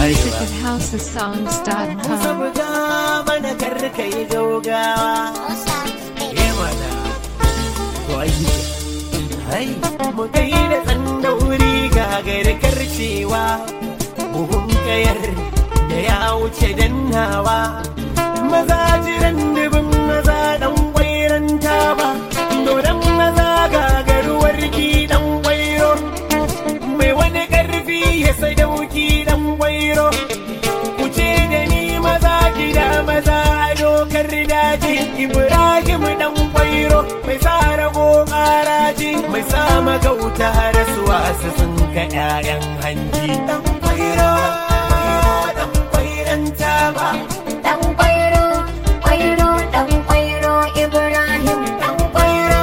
Music ba at Musa housesongs.com. buga mana karka yi gaugawa Eh mana Wai Hai Mu kai da tsandauri gagar karcewa Buhun kayar da ya wuce dannawa Maza jiran dubin maza dan kwairan ba Dodon maza gagarwar dan kwairo Mai wani karfi ya sadauki dan kwairo Kuce da ni maza gida maza a dokar daji Ibrahim dan kwairo mai sa rago karaji mai sa magauta rasuwa su sun ka 'ya'yan hanji dan kwairo dan kwairan taba Dan kwairo, kwairo, dan kwairo, Ibrahim, dan kwairo,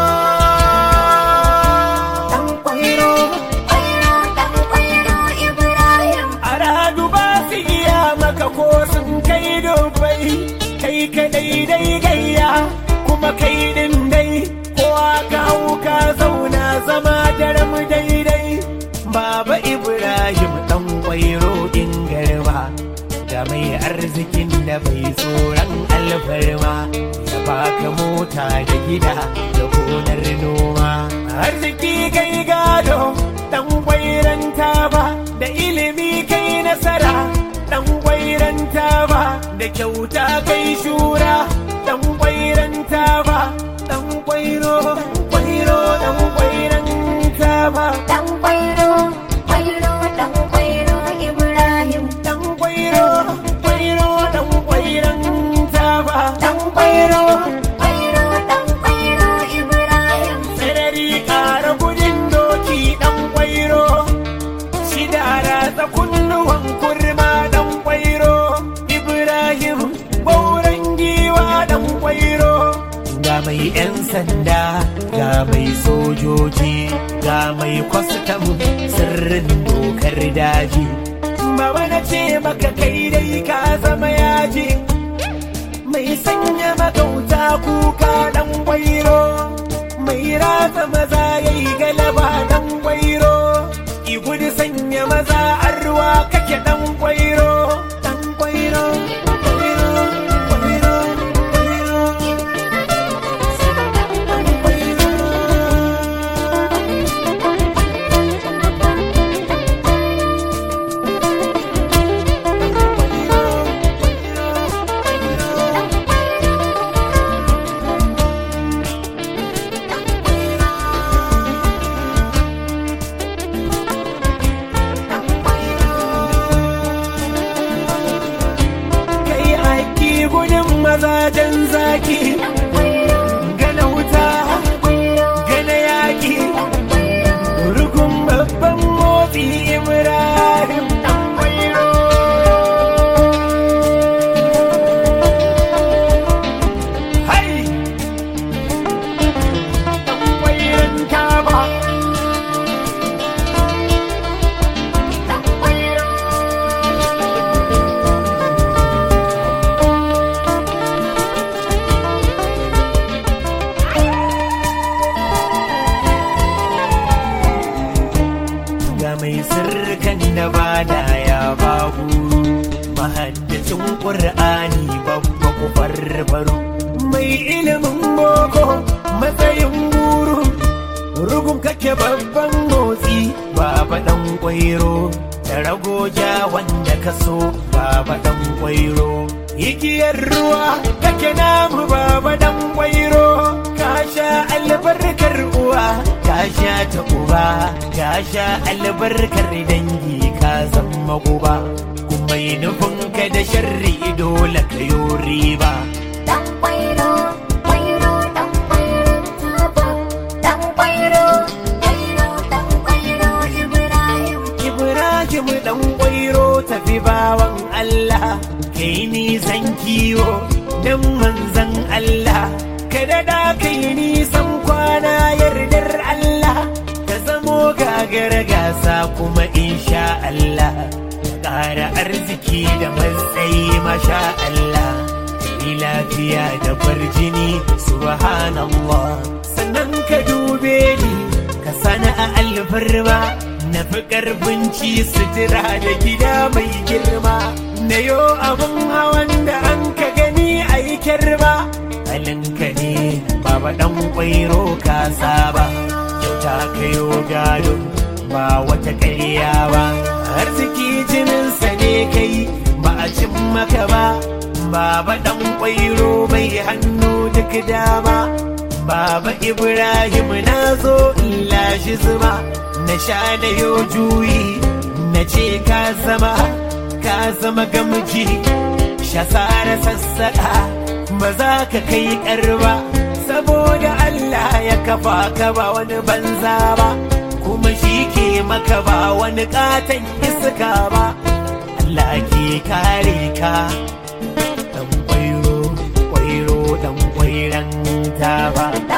dan kwairo, kwairo, dan kwairo, Ibrahim. a radu ba su iya maka ko sun kai dubai kai kadai dai gayya kuma kai din dai ko aka hau ka zauna zama daram daidai baba ibrahim dan kwairo in garba da mai arzikin da bai tsoron alfarma ya baka mota da gida da gonar noma arziki kai gado dan kwairan ba da ilimi kai nasara dan kwairan ba da kyauta kai shura dan kwairan ba dan kwairo dan kwairo dan kwairan ba Dan kwairo, kwairo, dan kwairo, Ibrahim, dan kwairo kwairo dan kwairan ba dan kwairo, kwairo, dan kwairo, Ibrahim. sarari ƙara gudun doki ɗan kwairo shi da ratsa kunnuwan kurma ɗan kwairo ibrahim bauren giwa ɗan kwairo ga mai 'yan sanda ga mai sojoji ga mai kwastam sirrin dokar daji Baba na ce maka kai dai ka zama yaji mai sanya magauta kuka dan gwairo mai rata maza ya yi galaba dan gwairo gudu sanya maza an ruwa kake dan gwairo dan gwairo gwairo, gwairo, gwairo, dan gwairo. kai aiki gudun mazajen zaki gana wuta gana yaki rukun babban motsi ibrahim dan kwairo hai dan kwairon taba ga mai sirrikan da ba da ya babu mahaddacin ƙur'ani babba ku farfaru mai ilimin boko matsayin guru rugun kake babban motsi baba dan kwairo da ragoja wanda ka so baba dan kwairo igiyar ruwa kake namu baba dan kwairo ka sha albarkar uwa ka sha ta uba ka sha albarkar dangi ka zama uba kuma yi nufin ka da sharri dole ka yi riba Dan kwairo, kwairo, dan kwairo, taba. Dan kwairo, kwairo, dan kwairo, Ibrahim. Ibrahim dan kwairo tafi bawan Allah kai nisan kiwo dan manzan Allah kada da kai nisan kwana yardar Allah ka zamo gagara gasa kuma insha Allah ka ƙara arziki da matsayi masha Allah kai lafiya da farjini subhanallah sannan ka dube ni ka sana'a alfarma na fi ƙarfin ci sutura da gida mai girma na yo abin hawan da an ka gani a yi kirma halinka ne baba ɗan ƙwairo ka saba kyauta ka yo gado ba wata ƙarya ba arziki jininsa ne kai ba a cin maka ba baba ɗan ƙwairo bai hannu duk dama baba ibrahim na zo in lashe zuma na sha da yau juyi na ce ka zama ka zama gamji shasara sassaƙa ba za ka kai ƙarba saboda Allah ya kafa ka ba wani banza ba kuma shi ke maka ba wani ƙaton iska ba Allah ke kare ka dan kwairo kwairo dan kwairan ta ba